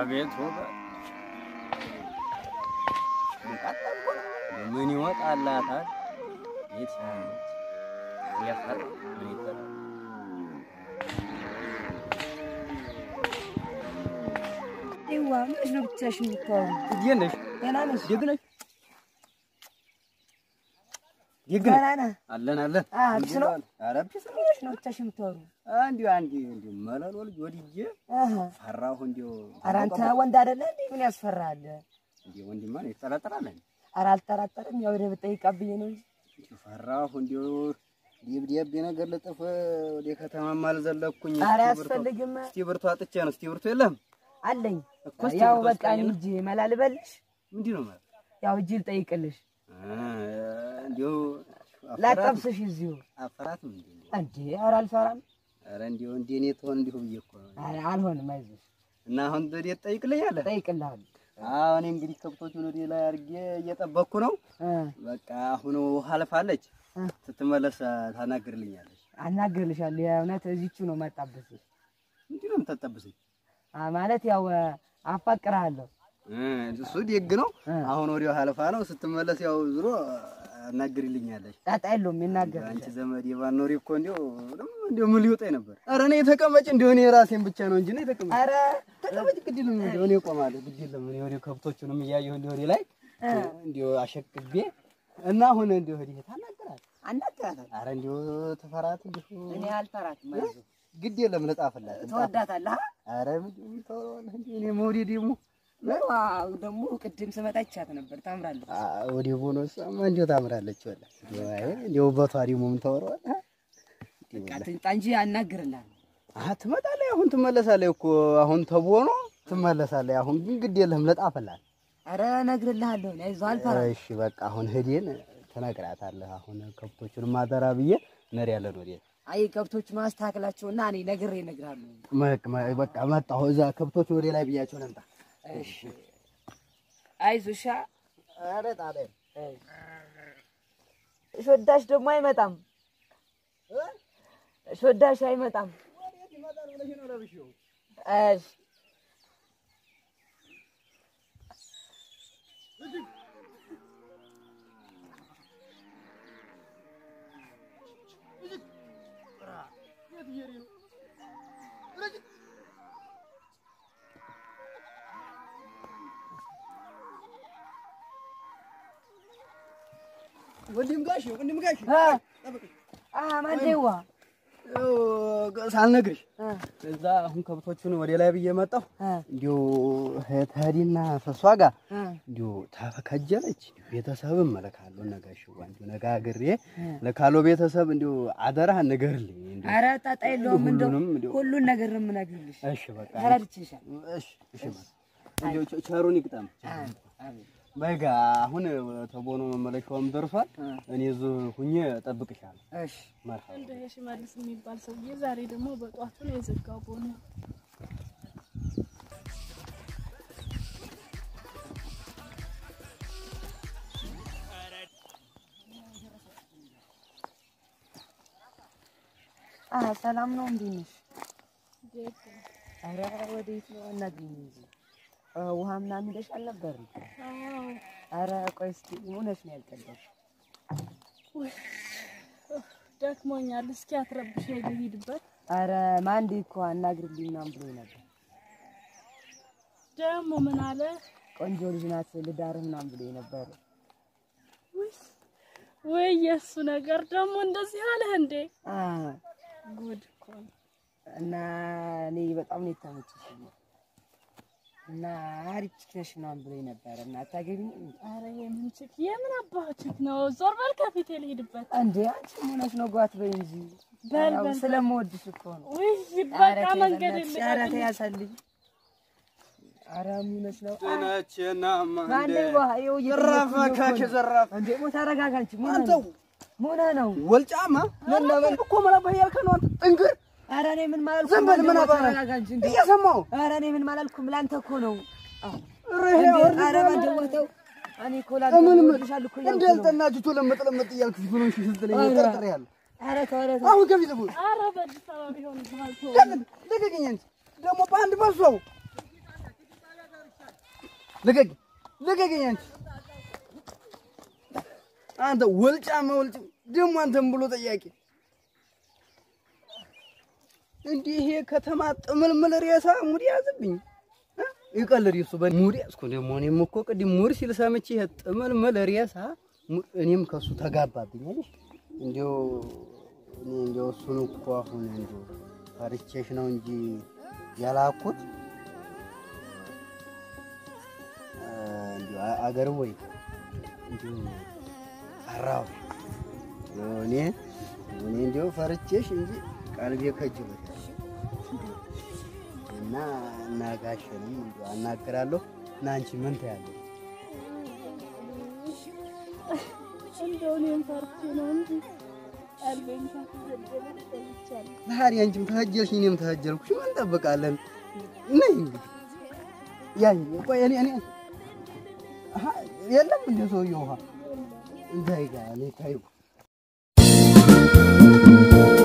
አቤት ውበት ምን ይወጣላታል? የት ያለች ያፈራ ምን ይፈራ ይዋ ምንሽ ነው ብቻሽን የምታወሩ? እንዴት ነሽ? ደህና ነሽ? ደግ ነሽ? ደግ ነሽ? ደህና ነህ? አለን አለን። አ፣ አዲስ ነው? ኧረ ቢስ ነው። ምንሽ ነው ብቻሽን የምታወሩ? እንዲሁ አንድ እንዲሁ መለሎ ልጅ ወድጄ አሃ። ፈራሁ። እንዲሁ ኧረ አንተ ወንድ አይደለ እንዴ? ምን ያስፈራል? እንዲሁ ወንድማ ነው ይጠራጠራለን። ኧረ አልጠራጠርም። ያው ወደ ብጠይቃብኝ ነው እንጂ እንዲሁ ፈራሁ። እንዲሁ ደብዳቤ ነገር ልጥፍ ወደ ከተማም አልዘለኩኝ። ኧረ እስቲ ብርቱ- አያስፈልግም። እስቲ ብርቱ አጥቼ ነው። እስቲ ብርቱ የለም አለኝ። እኮ እስቲ ያው ብርቱ በቃ አስጠኝና። እኔ ሂጅ መላ ልበልሽ። ምንድን ነው ማለት ያው ሂጅ ልጠይቅልሽ። አ፣ እንዲሁ አፈራት ላጠብስሽ እዚሁ። አፈራትም እንዴ እንዴ ኧረ አልፈራም። ኧረ እንዲሁ እንደ እኔ ትሆን እንዲሁ ብዬ እኮ ነው። ኧረ አልሆንም። አይዞሽ እና አሁን ወዴት ትጠይቅልኛለህ? እጠይቅልሃለሁ። አዎ እኔ እንግዲህ ከብቶቹን ወደ ላይ አድርጌ እየጠበቅኩ ነው። እ በቃ አሁን ውሃ አልፋለች። እ ስትመለስ ታናግርልኛለች። አናግርልሻለሁ። የእውነት እዚቹ ነው መጣብስሽ ምንድን ነው የምታጠብሰኝ? አ ማለት ያው አፋቅርሃለሁ። እ እሱ ደግ ነው። እ አሁን ወዲያው አልፋ ነው። ስትመለስ ያው ዞሮ አናግርልኛለች። ጣጣ የለውም አንቺ ይናገርልሻል። ዘመድ የባኖሪ እኮ እንዲሁ እንዲሁ ምን ሊወጣኝ ነበር? ኧረ እኔ ተቀመጭ እንዲሁ እኔ ራሴን ብቻ ነው እንጂ እኔ ተቀመጭ ኧረ ተቀመጭ ግድ የለም እንዲሁ እኔ እቆማለሁ። ግድ የለም እኔ ወዲያው ከብቶቹንም እያየሁ እንዲሁ ወዲህ ላይ እንዲሁ አሸክቤ እና አሁን እንዲሁ ወዲህ ታናግራለች። አናግራታለሁ። ኧረ እንዲሁ ትፈራት እንዲሁ እኔ አልፈራትም። አይዞህ ግድ የለም ልጻፍላት። ትወዳታለህ? ኧረ ምንድን ነው ታወራለህ እንዴ? እኔ መውደድ ደግሞ ዋው ደግሞ ቅድም ስመጣ ይቻት ነበር። ታምራለች። ወደ ቦኖስማ እንዲሁ ታምራለች። ወላ እንዲሁ አይ እንዲሁ ውበቷ ደግሞ ምን ታወራዋለህ? በቃ ትምጣ እንጂ አናግርልሃለሁ። አሀ ትመጣለች። አሁን ትመለሳለች እኮ አሁን ተቦኖ ትመለሳለች። አሁን ግን ግድ የለም ልጣፍላት። ኧረ እነግርልሃለሁ። እኔ አይዞህ አልፈራም። እሺ በቃ አሁን ሂደን ትነግራታለህ። አሁን ከብቶቹን ማደራ ብዬ እንሄዳለን ወዴት አይ ከብቶች ማስተካከላቸውና እኔ ነግሬ እነግርሃለሁ። መቅ- መ- በቃ መጣሁ። እዛ ከብቶቹ ወደ ላይ ብያቸው ልምጣ። እሺ አይዞህ እሺ። ኧረ ጣጣ ሾዳሽ ደግሞ አይመጣም። ሾዳሽ አይመጣም። እሺ ወንድም ጋሽ ወንድም ጋሽ አ አ ማንዴዋ ያው ሳልነግርሽ አ እዛ አሁን ከብቶቹን ወደ ላይ ብዬ መጣሁ። አ እንዲሁ ተህዲና ተሷ ጋር አ እንዲሁ ተከጀለች። ቤተሰብ እመለካለሁ ነጋሽ እንዲሁ ነጋግሬ ለካሎ ቤተሰብ እንዲሁ አደራህን ንገርልኝ። እንዲሁ ኧረ ጣጣ የለውም። እንደው ሁሉንም እንዲሁ ሁሉን ነገር ነው የምነግርልሽ። እሺ በቃ ተረድቼሻለሁ። እሺ እሺ በቃ እንዲሁ ቸ- ቸሩን ይቅጠም። አ አቤት በጋ አሁን ተቦኖ መመለሻውም ደርሷል። እኔ እዚሁ ሁኜ እጠብቅሻለሁ። እሺ መርሐባ እንደ ሽመልስ የሚባል ሰውዬ ዛሬ ደግሞ በጧቱ ነው የዘጋው ቦኑ። አ ሰላም ነው። እንዴት ነሽ? ደግ ኧረ ወዴት ነው? እናግኝ እንጂ አ ውሃ ምናምን ሄደሽ አልነበርም? አዎ፣ ኧረ ቆይ እስኪ ሆነሽ ነው ያልቀዳሽ? ውይ፣ ኡፍ፣ ደክሞኛል። እስኪ አትረብሸኝ ልሂድበት። ኧረ ማንዴ እኮ አናግርልኝ ምናምን ብሎኝ ነበር። ደግሞ ምን አለ? ቆንጆ ልጅ ናት ልዳርህ ምናምን ብሎኝ ነበር። ውይ ወይ የእሱ ነገር ደግሞ እንደዚህ አለህ እንዴ? አ ጉድ እኮ ነው። እና እኔ በጣም ነው የተመቸሽኝ እና አሪፍ ቺክ ነሽ ምናምን ብሎኝ ነበር እና አታገቢኝም? ኧረ የምን ችክ የምን አባህ ችክ ነው? ዞር በል ከፊቴ ልሂድበት። እንዴ አንቺ ሆነሽ ነው ጓት በይ እንጂ በል ያው በል በል። ስለምወድሽ እኮ ነው። ውይ ኧረ በቃ ተይ መንገድ በእናትሽ፣ ኧረ ተይ የለቀቅልኝ። ያሳልኝ። ኧረ ምን ሆነሽ ነው? ነችና ማንዴ ዋ ይኸው ዘራፍ እየጠየኩኝ እኮ አካኪ ነው። ዘራፍ እንዴ ሞ ተረጋጋ አንቺ ምን ሆነህ አንተው ነው? ምን ሆነህ ነው? ወልጫማ ምን ነበር እኮ መላባ ያልከ ነው አንተ ጥንግር ኧረ እኔ ምን ማላልኩም። ዝም በል ምን ማንዴ ዋ አባራ ተረጋጋ እንጂ እንዴ። እየሰማሁ ኧረ እኔ ምን ማላልኩም ላንተ እኮ ነው። ርሄ እንዴ ወርድ ኧረ ማንዴ ዋ ተው። እኔ እኮ ላንተ ምን ምን እወድሻለሁ እኮ እያልኩ ነው። እንዳልጠናችሁ ለምጥ ለምጥ እያልኩ ብሎሽ ስትለኝ ኧረ። ጠርጥሬያለሁ። ኧረ ተው ኧረ ተው። አሁን ከፊት ልቡን ኧረ በአዲስ አበባ ቢሆን ባህል ተወው። ለምን ልቀቅኝ እንጂ ደግሞ በአንድ በሶ ልቀቂ ልቀቂኝ አንቺ አንተ ወልጫማ ወልጭ ደግሞ አንተም ብሎ ጠያቂ እንዲህ ይሄ ከተማ ጥምልምል ሬሳ ሙድ ያዝብኝ እ? ይቀልድ እሱ በሙድ ያዝኩ ደግሞ እኔም እኮ ቅድም ሙድ ሲል ሰምቼ ይሄ ጥምልምል ሬሳ ሙድ- እኔም ከሱ ተጋባብኝ አይደል እንዲያው እኔ እንዲያው እሱን እኮ አሁን እንዲያው ፈርቼሽ ነው እንጂ ያላኩት እ፣ እንዲያው አ- አገር ወይ እንዲሁ ፈራሁ እኔ እኔ እንዲያው ፈርቼሽ እንጂ ቀልቤ ከጅሎታል እና እና ጋሼንም እንዲያው አናግራለሁ እና አንቺ ምን ታያለሽ? እንደው እኔም ፈርቼ ነው እንጂ ቀልቤን ከተገደለ ተይቻለሁ። ታዲያ አንቺም ተኸጀልሽ እኔም ተኸጀልኩሽ ምን እንጠብቃለን? ነይ እንግዲህ ያኝ ቆይ እኔ እኔ አሀ የለም እንደ ሰውዬው ውሃ እንታይ ጋር እኔ ታዩ